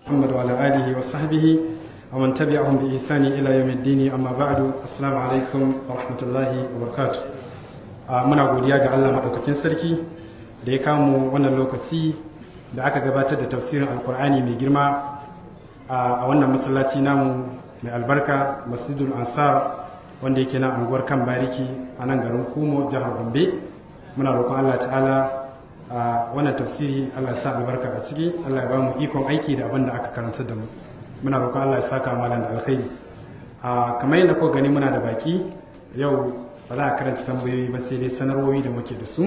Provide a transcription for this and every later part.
محمد وعلى آله وصحبه ومن تبعهم بإحسان إلى يوم الدين أما بعد السلام عليكم ورحمة الله وبركاته muna godiya ga Allah madaukakin sarki da ya kamu wannan lokaci da aka gabatar da tafsirin alkur'ani mai girma a wannan masallaci namu mai albarka masjidul ansar wanda yake nan anguwar kan bariki a nan garin kumo jihar gombe muna roƙon Allah ta'ala a wannan tafsiri Allah ya sa albarka a ciki Allah ya ba mu ikon aiki da abin da aka karanta da mu muna roƙon Allah ya saka malam da alkhairi a kamar yadda kuka gani muna da baki yau ba za a karanta tambayoyi ba sai dai sanarwoyi da muke da su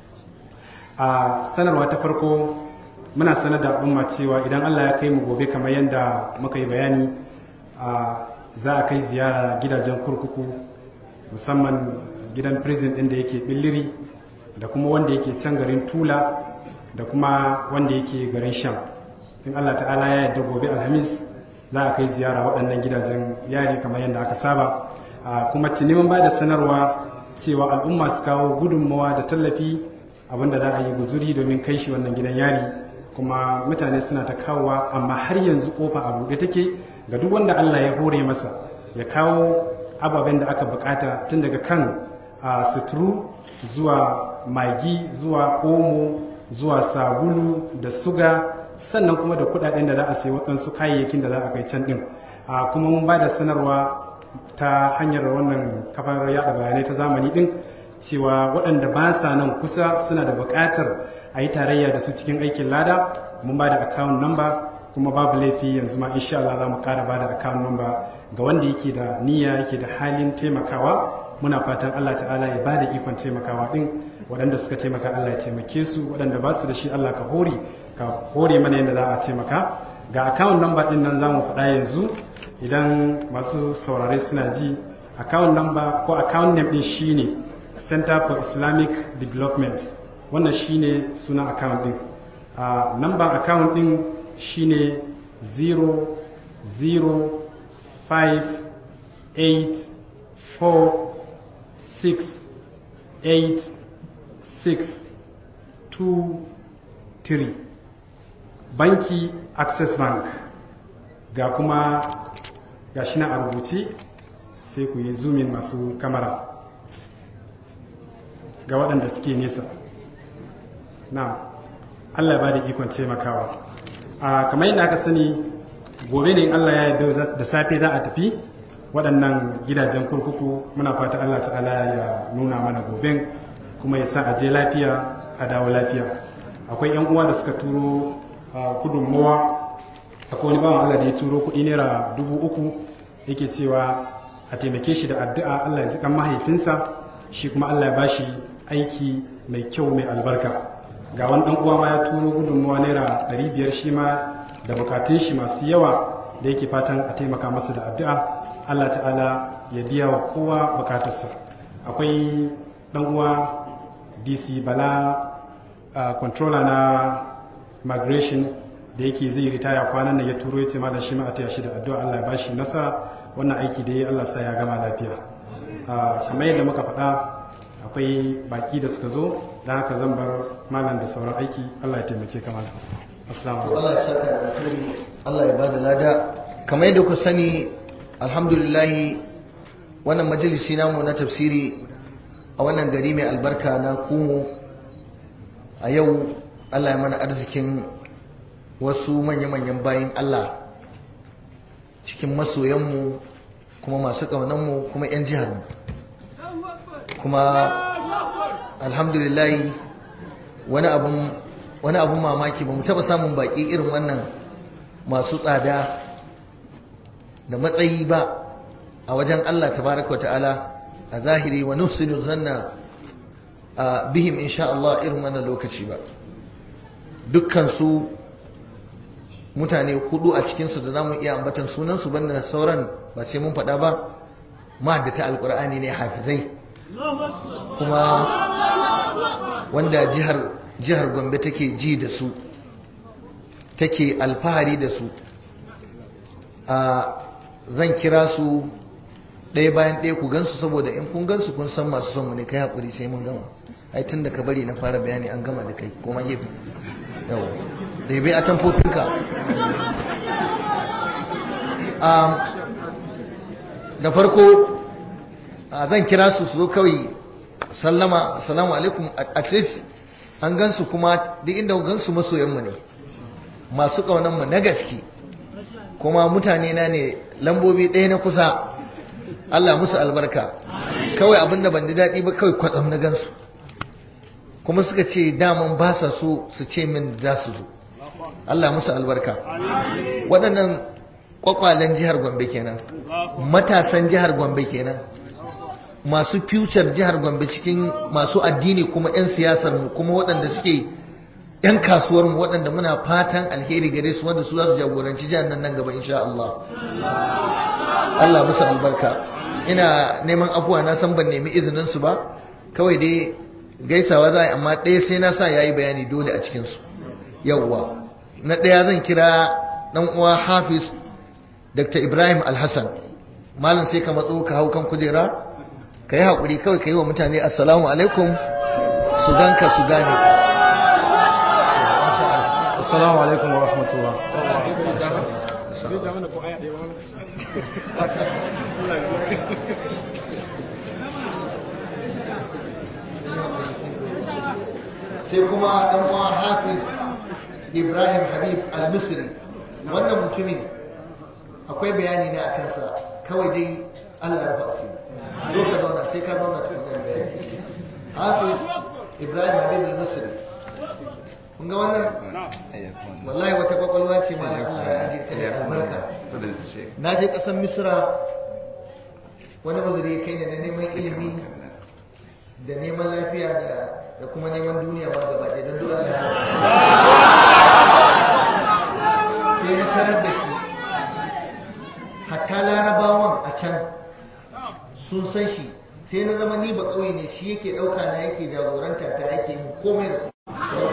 a sanarwa ta farko muna sanar da al'umma cewa idan Allah ya kai mu gobe kamar yadda muka yi bayani a za a kai ziyara gidajen kurkuku musamman gidan prison ɗin da yake billiri da kuma wanda yake can garin tula da kuma wanda yake garin sham in Allah ta'ala ya yarda gobe alhamis za a kai ziyara waɗannan gidajen yari kamar yadda aka saba kuma tuni ba da sanarwa cewa al'umma su kawo gudunmawa da tallafi abinda za a yi guzuri domin kai shi wannan gidan yari kuma mutane suna ta kawowa amma har yanzu kofa a buɗe take ga duk wanda Allah ya hore masa ya kawo ababen da aka bukata tun daga kan suturu zuwa magi zuwa omo zuwa sabulu da suga sannan kuma da kudaden da za a sayi waɗansu kayayyakin da za a kai can ɗin kuma mun ba da sanarwa ta hanyar wannan kafar yada bayanai ta zamani ɗin cewa waɗanda ba sa nan kusa suna da buƙatar a yi tarayya da su cikin aikin lada mun ba da account number kuma babu laifi yanzu ma insha Allah za mu ƙara ba da account number ga wanda yake da niyya yake da halin taimakawa muna fatan Allah ta'ala ya ba da ikon taimakawa ɗin waɗanda suka taimaka Allah ya taimake su waɗanda ba su da shi Allah ka hore ka hore mana yadda za a taimaka ga account number ɗin nan za mu faɗa yanzu idan masu saurare suna ji account number ko account name ɗin shine Center for Islamic Development wannan shine sunan account ɗin a number account ɗin shine 005846863 banki access bank ga kuma ga shi na a rubuce sai ku yi zoomin masu kamara ga waɗanda suke nesa na allah ba da ikon taimakawa a kamar yadda aka sani gobe ne allah ya yarda da safe za a tafi waɗannan gidajen kurkuku muna fata allah ta'ala ya nuna mana goben kuma ya sa a je lafiya a dawo lafiya akwai 'yan uwa da suka turo gudunmawa akwai wani bawan Allah da ya turo kuɗi naira dubu uku yake cewa a taimake shi da addu'a Allah ya ji kan mahaifinsa shi kuma Allah ya bashi aiki mai kyau mai albarka ga wani ɗan uwa ma ya turo gudunmawa naira ɗari biyar shi ma da bukatun shi masu yawa da yake fatan a taimaka masa da addu'a Allah ta'ala ya biya wa kowa bukatarsa akwai ɗan uwa DC Bala controller na migration da yake zai ritaya kwanan nan ya turo ya ce ma da shi ma a taya shi da addu'a Allah ya bashi nasara wannan aiki da ya Allah sa ya gama lafiya kamar yadda muka faɗa akwai baki da suka zo da haka zan bar malam da sauran aiki Allah ya taimake ka malam assalamu Allah ya saka da alkhairi Allah ya bada lada kamar yadda ku sani alhamdulillah wannan majalisi namu na tafsiri a wannan gari mai albarka na kumo a yau Allah ya mana arzikin wasu manya-manyan bayan Allah cikin masoyanmu kuma masu ƙaunanmu kuma 'yan jiharmu kuma alhamdulillahi wani abun wani abun mamaki ba mu taba samun baki irin wannan masu tsada da matsayi ba a wajen Allah tabaraka ta'ala a zahiri wa nufsinu zanna a bihim insha Allah irin wannan lokaci ba dukkan su mutane hudu a cikinsu da za mu iya ambatan sunansu banda sauran ba sai mun faɗa ba ta alkur'ani ne hafizai kuma wanda jihar jihar gombe take ji da su take alfahari da su a zan kira su ɗaya bayan ɗaya ku gansu saboda in kun gansu kun san masu son mu ne kai haƙuri sai mun gama ai tun da ka bari na fara bayani an gama da kai kuma gefe yawa da bai a tamfofinka da farko zan kira su su zo kawai sallama assalamu alaikum at least an gansu kuma duk inda gansu masoyanmu ne masu ƙaunanmu na gaske kuma mutane na ne lambobi ɗaya na kusa Allah musu albarka kawai abinda ban ji daɗi ba kawai kwatsam na gansu kuma suka ce daman ba sa so su ce min za su zo Allah musu albarka waɗannan kwakwalen jihar Gombe kenan matasan jihar Gombe kenan masu future jihar Gombe cikin masu addini kuma 'yan siyasar mu kuma waɗanda suke 'yan kasuwar mu waɗanda muna fatan alheri gare su wanda su za su jagoranci jihar nan nan gaba insha Allah Allah musu albarka ina neman afuwa na san ban nemi izinin su ba kawai dai gaisawa za a yi amma ɗaya sai na sa yayi bayani dole a cikin su yawwa na ɗaya zan kira ɗan uwa Hafiz Dr. Ibrahim Alhassan malam sai ka matso ka hau kan kujera ka yi haƙuri kawai ka yi wa mutane assalamu alaikum su ganka su gane assalamu alaikum wa rahmatullah sai kuma ɗan uwa hafiz ibrahim habib al-misri wannan mutumin akwai bayani na a kansa kawai dai allah ya rufa asiri zo ka zauna sai ka zauna tukunan bayani hafiz ibrahim habib al-misri kun ga wannan wallahi wata kwakwalwa ce ma Allah ya aje ta da albarka na je kasan misra wani uzuri ya kai ne na neman ilimi da neman lafiya da kuma neman duniya ma gaba ɗaya don dole ya sai na tarar da shi hatta larabawan a can sun san shi sai na zama ni ba ƙauye ne shi yake ɗauka na yake jagoranta ta yake yin komai da su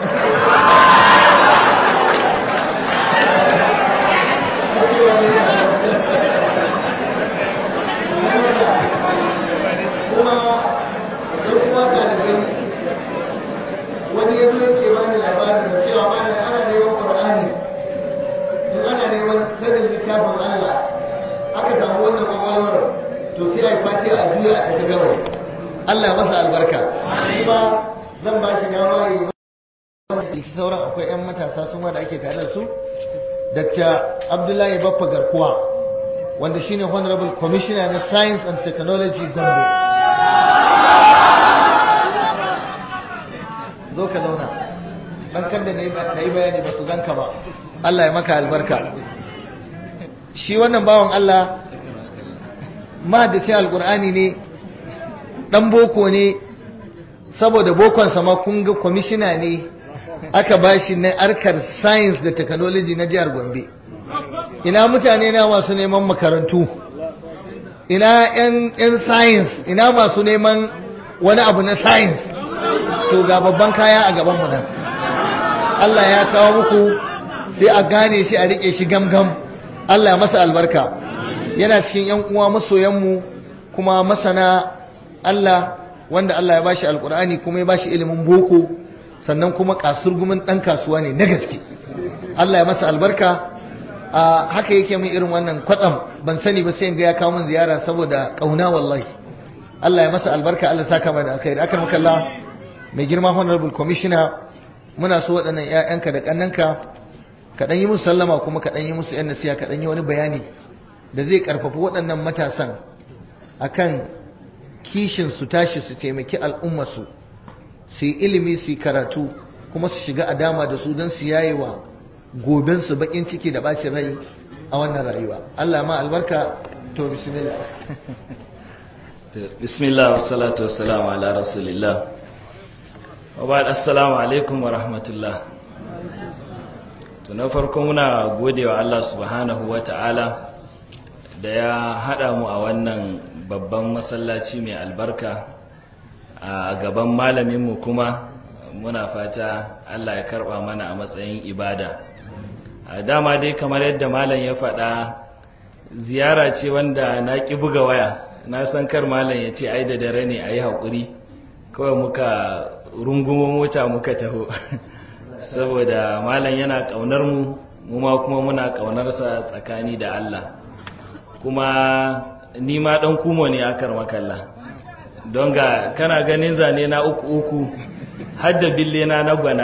kuma don kuma ɗalibai wani ya zo yake bani labarin da cewa mana ana neman ƙur'ani in ana neman sanin littafin Allah aka samu wannan kwakwalwar to sai a yi fatiha a juya a tafi gawai Allah masa albarka shi ma zan ba shi dama yi wani sauran akwai 'yan matasa su ma da ake tare da su Dr. Abdullahi Baffa Garkuwa wanda shine Honorable Commissioner na Science and Technology Gombe. Zo ka zauna, ɗan kan da na yi bayani ba su ganka ba, Allah ya maka albarka. Shi wannan bawan Allah, mahaddaci Alƙur'ani ne, ɗan boko ne, saboda bokonsa ma kun ga kwamishina ne aka bashi na harkar science da technology na jihar Gombe ina mutane na masu neman makarantu ina yan science ina masu neman wani abu na science to ga babban kaya a gaban mu nan Allah ya kawo muku sai a gane shi a rike shi gamgam Allah ya masa albarka yana cikin yan uwa masoyanmu kuma masana Allah wanda Allah ya bashi alkur'ani kuma ya bashi ilimin boko sannan kuma kasurgumin dan kasuwa ne na gaske Allah ya masa albarka a haka yake min irin wannan kwatsam ban sani ba sai ga ya kawo min ziyara saboda kauna wallahi Allah ya masa albarka Allah saka mana alkhairi akan makalla mai girma honorable commissioner muna so waɗannan ƴaƴanka da kannanka ka dan yi musu sallama kuma ka dan yi musu yan nasiha ka dan yi wani bayani da zai karfafa waɗannan matasan akan kishin su tashi su taimaki al'ummarsu su yi ilimi su yi karatu kuma su shiga a dama da su don su yaye wa gobensu bakin ciki da bacin rai a wannan rayuwa Allah ma albarka to bismillah bismillah wassalatu wassalamu ala rasulillah wa ba'd assalamu alaikum wa rahmatullah to na farko muna godewa Allah subhanahu wa ta'ala da ya hada mu a wannan babban masallaci mai albarka a gaban malaminmu kuma muna fata Allah ya karba mana a matsayin ibada a dama dai kamar yadda malam ya faɗa ziyara ce wanda na ƙi buga waya na san kar malam ya ce ai da dare ne a yi haƙuri kawai muka rungumo mota muka taho saboda malam yana ƙaunar mu mu ma kuma muna ƙaunarsa tsakani da Allah kuma ni ma dan kumo ne akar makalla don ga kana ganin zane na uku uku hadda bille na na gwana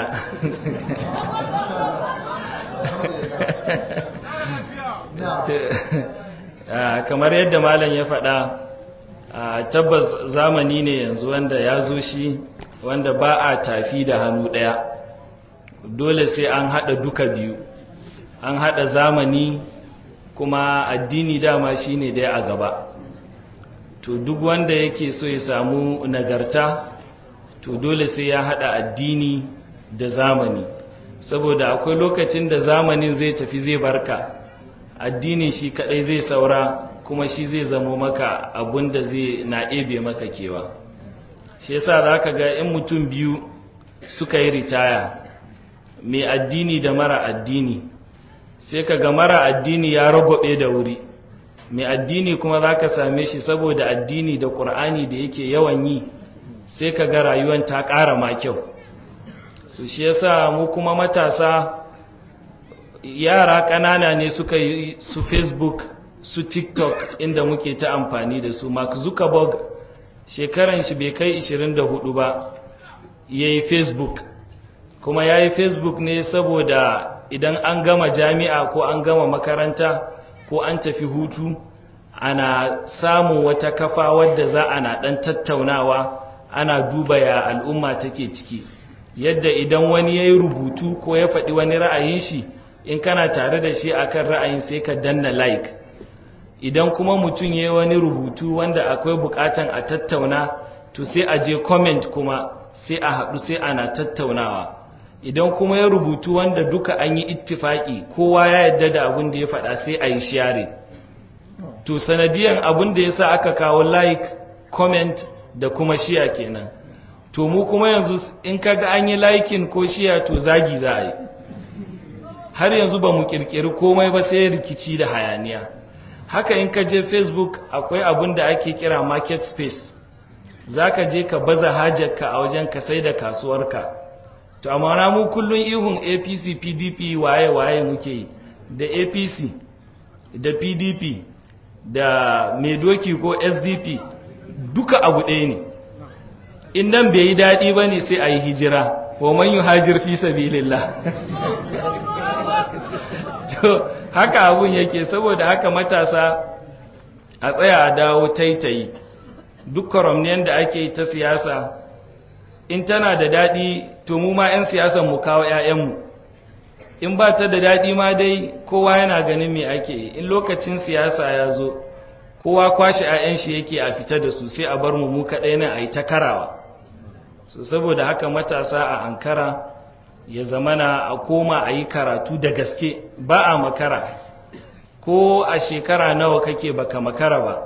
kamar yadda malam ya faɗa tabbas zamani ne yanzu wanda ya zo shi wanda ba a tafi da hannu ɗaya dole sai an haɗa duka biyu an haɗa zamani kuma addini dama shine dai a gaba to duk wanda yake so ya samu nagarta to dole sai ya haɗa addini da zamani saboda akwai lokacin da zamanin zai tafi zai barka addini shi kadai zai saura kuma shi zai zamo maka abun da zai na ebe maka kewa shi yasa zaka ga in mutum biyu suka yi ritaya mai addini da mara addini sai ka ga mara addini ya ragobe da wuri mai addini kuma zaka same shi saboda addini da ƙur'ani da yake yawan yi sai ka ga rayuwan ta ƙara ma kyau su shi yasa mu kuma matasa yara ƙanana ne suka yi su facebook su tiktok inda muke ta amfani da su mark zuckerberg shekaran shi bai kai 24 ba ya yi facebook kuma ya yi facebook ne saboda idan an gama jami'a ko an gama makaranta ko an tafi hutu ana samun wata kafa wadda za ana ɗan tattaunawa ana duba ya al'umma take ciki yadda idan wani ya yi rubutu ko ya faɗi wani ra'ayin shi in kana tare da shi akan ra'ayin sai ka danna like idan kuma mutum ya yi wani rubutu wanda akwai bukatan a tattauna to sai a je comment kuma sai a haɗu sai ana tattaunawa idan kuma ya rubutu wanda duka an yi ittifaki kowa ya yadda da abin da ya faɗa sai a yi share to sanadiyan abin da ya sa aka kawo like comment da kuma shiya kenan to mu kuma yanzu in kaga an yi likin ko shiya to zagi za a yi har yanzu ba mu kirkiri komai ba sai rikici da hayaniya haka in ka je facebook akwai abin da ake kira market space za ka je ka baza hajarka a wajen ka sai da kasuwarka to amma na mu kullun ihun apc pdp waye waye muke yi da apc da pdp da mai doki ko sdp duka abu ɗaya ne in nan bai yi daɗi ba ne sai a yi hijira wa man yi hajir fi sabilillah to haka abun yake saboda haka matasa a tsaya a dawo taitayi duk kwaramniyan da ake ta siyasa in tana da daɗi to mu ma 'yan siyasan mu kawo 'ya'yanmu in ba ta da daɗi ma dai kowa yana ganin me ake in lokacin siyasa ya zo kowa kwashe 'ya'yan shi yake a fita da su sai a bar mu mu kaɗai nan a yi ta karawa so saboda haka matasa a ankara ya zamana a koma a yi karatu da gaske ba a makara ko a shekara nawa kake baka makara ba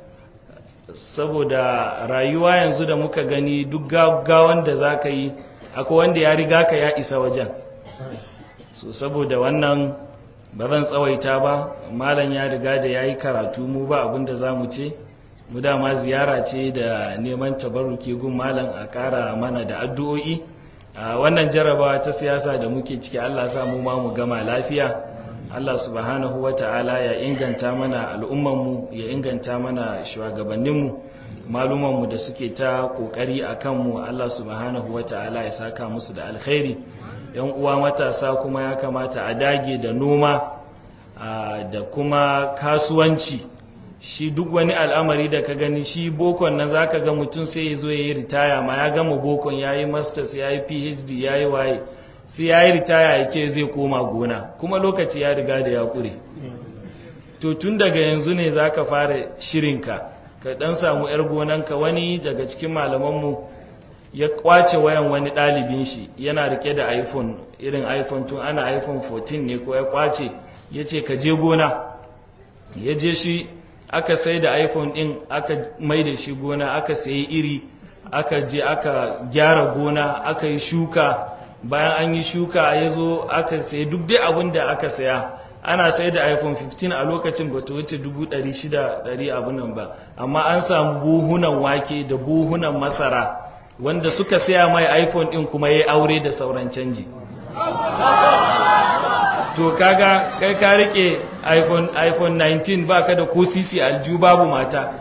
saboda rayuwa yanzu da muka gani duk gaggawan da za ka yi akwai wanda ya riga ka ya isa wajen so saboda wannan ba zan tsawaita ba malam ya riga da ya yi karatu mu ba abinda za mu ce mu dama ziyara ce da neman tabarruki gun malam a ƙara mana da addu'o'i a wannan jarabawa ta siyasa da muke ciki Allah sa mu ma mu gama lafiya Allah subhanahu wata'ala ya inganta mana al'ummanmu ya inganta mana shugabanninmu malumanmu da suke ta kokari a kanmu Allah subhanahu wata'ala ya saka musu da alkhairi yan uwa matasa kuma ya kamata a dage da noma da kuma kasuwanci shi duk wani al'amari da ka gani shi bokon nan zaka ga mutum sai ya zo ya yi ritaya ma ya gama bokon ya yi masters ya yi phd ya yi waye sai ya yi ritaya ya ce zai koma gona kuma lokaci ya riga da ya kure to tun daga yanzu ne za ka fara shirinka ka dan samu 'yar gonanka wani daga cikin malamanmu ya kwace wayan wani ɗalibin shi yana rike da iphone irin iphone tun ana iphone 14 ne ko ya kwace ya ce ka je gona ya je shi aka sai da iphone din aka mai da shi gona aka sayi iri aka je aka gyara gona aka yi shuka bayan an yi shuka ya zo aka sayi duk dai abin da aka saya ana sai da iphone 15 a lokacin ba ta wuce 600 abin nan ba amma an samu buhunan wake da buhunan masara wanda suka saya mai iphone din kuma ya aure da sauran canji to kaga kai ka rike iphone iphone 19 baka da ko sisi alju babu mata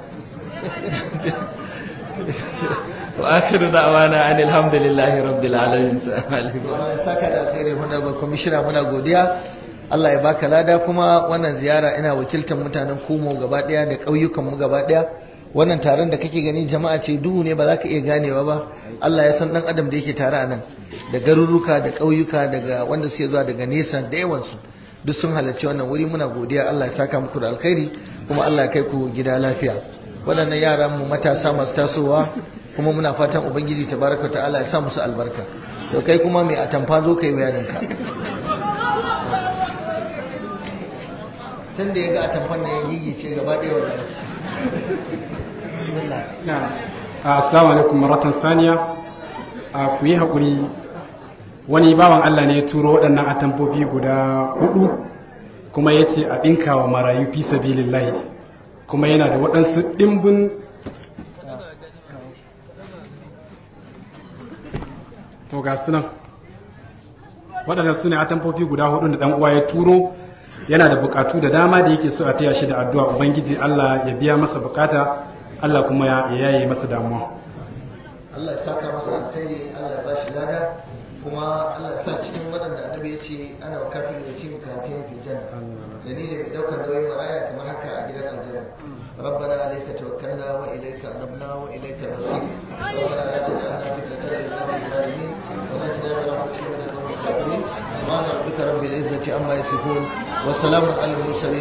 wa akhiru da'wana anil hamdulillahi rabbil alamin Allah ya saka da alkhairi honorable commissioner muna godiya Allah ya baka lada kuma wannan ziyara ina wakiltar mutanen Kumo gaba daya da ƙauyukan mu gaba daya wannan taron da kake gani jama'a ce duhu ne ba za ka iya ganewa ba Allah ya san dan adam da yake tare a nan da garuruka da ƙauyuka daga wanda suke zuwa daga nesa da yawansu duk sun halarci wannan wuri muna godiya Allah ya saka muku da alkhairi kuma Allah ya kai ku gida lafiya waɗannan yaran mu matasa masu tasowa kuma muna fatan ubangiji tabaraka ta'ala ya sa musu albarka to kai kuma mai atamfa zo kai bayanin ka tun da ya ga atamfan nan ya gigice gaba ɗaya wallahi bismillah assalamu alaikum maratan saniya a ku yi haƙuri wani bawan Allah ne ya turo waɗannan atamfofi guda hudu kuma ya ce a ɗinka wa marayu fi sabilillahi kuma yana da waɗansu ɗimbin to ga sunan waɗannan su ne atamfofi guda hudu da ɗan uwa ya turo yana da bukatu da dama da yake so a taya shi da addu'a ubangiji Allah ya biya masa bukata Allah kuma ya yaye masa damuwa Allah ya saka masa alkhairi Allah ya ba shi lada kuma Allah ya sa cikin waɗanda annabi ya ce ana wa kafin da cin kafin fi janna da ni da mai ɗaukar nauyin maraya kamar haka a gidan aljanna ربنا عليك توكلنا وإليك أنبنا وإليك المصير ربنا لا تجعلنا فتنة للقوم الظالمين ونجنا برحمتك من القوم الكافرين سبحان ربك رب العزة عما يصفون وسلام على المرسلين